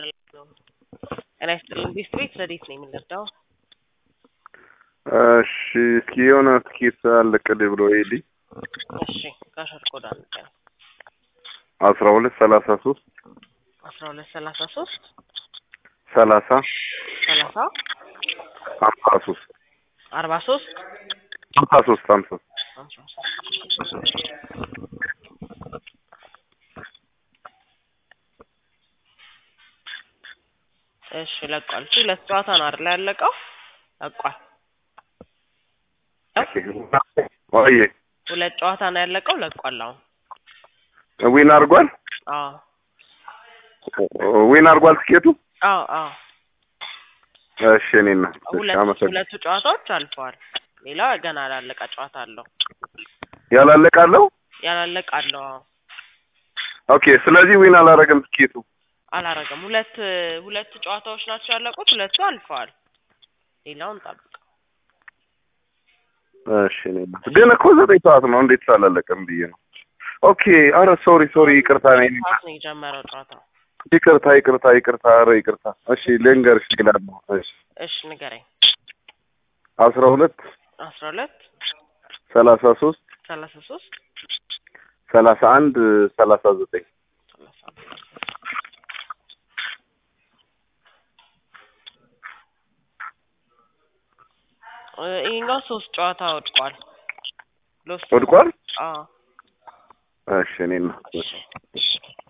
ጤና ይስጥልን ቢስት ቤት ረዴት ነው የምንረዳው? እሺ እስኪ የሆነ ትኬት አለቅልኝ ብሎ ሄዲ እሺ ካሸር ኮድ አንቀን አስራ ሁለት ሰላሳ ሶስት አስራ ሁለት ሰላሳ ሶስት ሰላሳ ሰላሳ ሀምሳ ሶስት አርባ ሶስት ሀምሳ ሶስት ሀምሳ አስራ ሶስት እሺ ለቋል። እሺ ሁለት ጨዋታ ነው አይደል ያለቀው? ለቋል። ወይ ሁለት ጨዋታ ነው ያለቀው። ለቋል። አሁን ዊን አድርጓል። አዎ ዊን አድርጓል ትኬቱ። አዎ አዎ እሺ እኔና ሁለት አመሰግናለሁ። ሁለቱ ጨዋታዎች አልፈዋል። ሌላ ገና ያላለቀ ጨዋታ አለው። ያላለቃለው ያላለቀ አለው። አዎ ኦኬ። ስለዚህ ዊን አላረገም ትኬቱ። አላረገም። ሁለት ሁለት ጨዋታዎች ናቸው ያለቁት። ሁለቱ አልፈዋል። ሌላውን ጠብቅ። እሺ እኔና ግን እኮ ዘጠኝ ሰዓት ነው እንዴት አላለቀም ብዬ ነው። ኦኬ። አረ ሶሪ ሶሪ፣ ይቅርታ ነኝ። ሰዓት ነው የጀመረው ጨዋታው። ይቅርታ ይቅርታ ይቅርታ፣ አረ ይቅርታ። እሺ ልንገርሽ ይላል። እሺ እሺ ንገረኝ። አስራ ሁለት አስራ ሁለት ሰላሳ ሶስት ሰላሳ ሶስት ሰላሳ አንድ ሰላሳ ዘጠኝ ሰላሳ እ ይሄኛው ሶስት ጨዋታ ወድቋል። ሎስ ወድቋል። አዎ እሺ እኔና እሺ